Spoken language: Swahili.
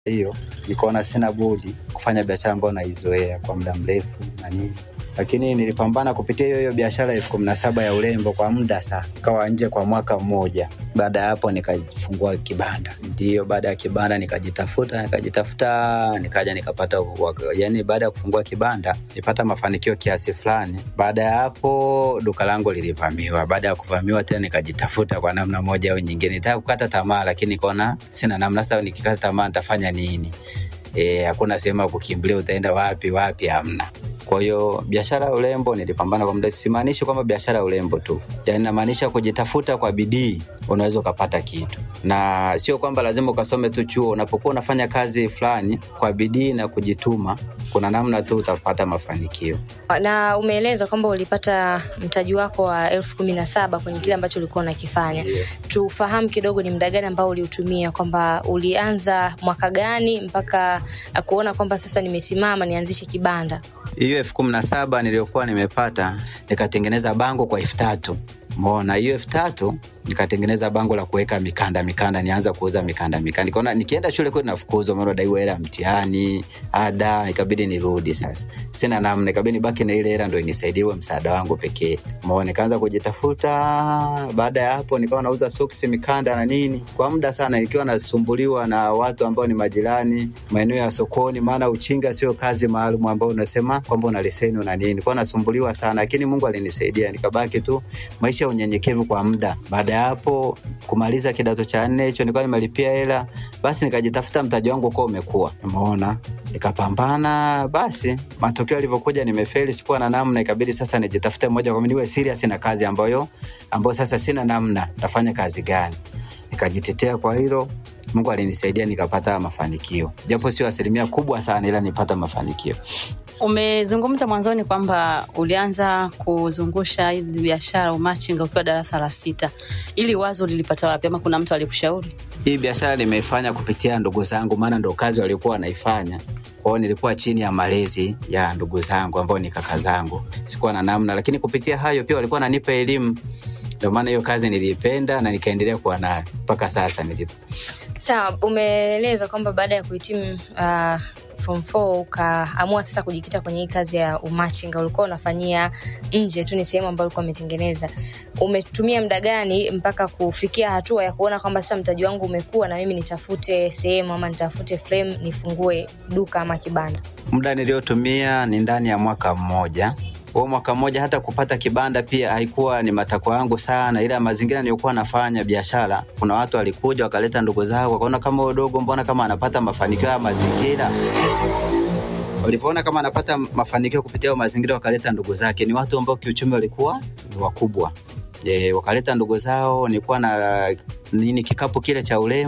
hiyo nikaona sina budi kufanya biashara ambayo naizoea kwa muda mrefu na nini lakini nilipambana kupitia hiyo hiyo biashara elfu kumi na saba ya urembo kwa muda sana, kawa nje kwa mwaka mmoja. Baada ya hapo nikafungua kibanda, ndio baada ya kibanda nikajitafuta nikajitafuta, nikaja nikapata, yani baada ya kufungua kibanda nipata mafanikio kiasi fulani. Baada ya hapo duka langu lilivamiwa. Baada ya kuvamiwa tena nikajitafuta kwa namna moja au nyingine, nitaka kukata tamaa, lakini nikaona sina namna. Sasa nikikata tamaa nitafanya nini? E, hakuna sehemu ya kukimbilia, utaenda wapi wapi? Hamna. Kwa hiyo biashara ya urembo nilipambana kwa muda. Simaanishi kwamba biashara ya urembo tu, yani namaanisha kujitafuta kwa bidii, unaweza ukapata kitu, na sio kwamba lazima ukasome tu chuo. Unapokuwa unafanya kazi fulani kwa bidii na kujituma, kuna namna tu utapata mafanikio. Na umeeleza kwamba ulipata mtaji wako wa elfu kumi na saba kwenye kile ambacho ulikuwa unakifanya. Yeah. Tufahamu kidogo ni muda gani ambao uliutumia, kwamba ulianza mwaka gani mpaka kuona kwamba sasa nimesimama nianzishe kibanda? hiyo elfu kumi na saba niliyokuwa nimepata nikatengeneza bango kwa elfu tatu mona hiyo elfu tatu nikatengeneza bango la kuweka mikanda mikanda, nianza kuuza mikanda mikanda. Nikaona nikienda shule kwetu nafukuzwa, maana daiwa hela mtihani, ada, ikabidi nirudi. Sasa sina namna, ikabidi nibaki na ile hela ndio inisaidie uwe msaada wangu pekee. Maona nikaanza kujitafuta. Baada ya hapo, nikawa nauza soksi, mikanda na nini kwa muda sana, nikiwa nasumbuliwa na watu ambao ni majirani maeneo ya sokoni, maana uchinga sio kazi maalum ambayo unasema kwamba una leseni una nini. Nilikuwa nasumbuliwa sana, lakini Mungu alinisaidia, nikabaki tu maisha ya unyenyekevu kwa muda. Baada ya hapo kumaliza kidato cha nne hicho nilikuwa nimelipia hela, basi nikajitafuta, mtaji wangu uko umekuwa, umeona, nikapambana. Basi matokeo yalivyokuja, nimefeli, sikuwa na namna, ikabidi sasa nijitafute moja kwa moja, niwe serious na kazi ambayo ambayo sasa sina namna, nafanya kazi gani? Nikajitetea kwa hilo. Mungu alinisaidia nikapata mafanikio, japo sio asilimia kubwa sana, ila nipata mafanikio. Umezungumza mwanzoni kwamba ulianza kuzungusha hizi biashara umachinga ukiwa darasa la sita. Ili wazo lilipata wapi, ama kuna mtu alikushauri? Hii biashara nimeifanya kupitia ndugu zangu, maana ndo kazi walikuwa wanaifanya. Kwao nilikuwa chini ya malezi ya ndugu zangu ambao ni kaka zangu, sikuwa na namna, lakini kupitia hayo pia walikuwa wananipa elimu. Ndio maana hiyo kazi niliipenda na nikaendelea kuwa nayo mpaka sasa nilipo. Sawa, umeeleza kwamba baada ya kuhitimu uh, form 4 ukaamua sasa kujikita kwenye hii kazi ya umachinga. Ulikuwa unafanyia nje tu, ni sehemu ambayo ulikuwa umetengeneza. Umetumia muda gani mpaka kufikia hatua ya kuona kwamba sasa mtaji wangu umekuwa na mimi nitafute sehemu ama nitafute frame nifungue duka ama kibanda? Muda niliotumia ni ndani ya mwaka mmoja huo mwaka mmoja hata kupata kibanda pia haikuwa ni matakwa yangu sana, ila mazingira niliyokuwa nafanya biashara, kuna watu walikuja wakaleta ndugu zao, wakaona kama udogo, mbona kama anapata mafanikio ya mazingira walivyoona kama anapata mafanikio kupitia mazingira, wakaleta ndugu zake. Ni watu ambao kiuchumi walikuwa ni wakubwa e, wakaleta ndugu zao. Nilikuwa na nini kikapu kile cha urembo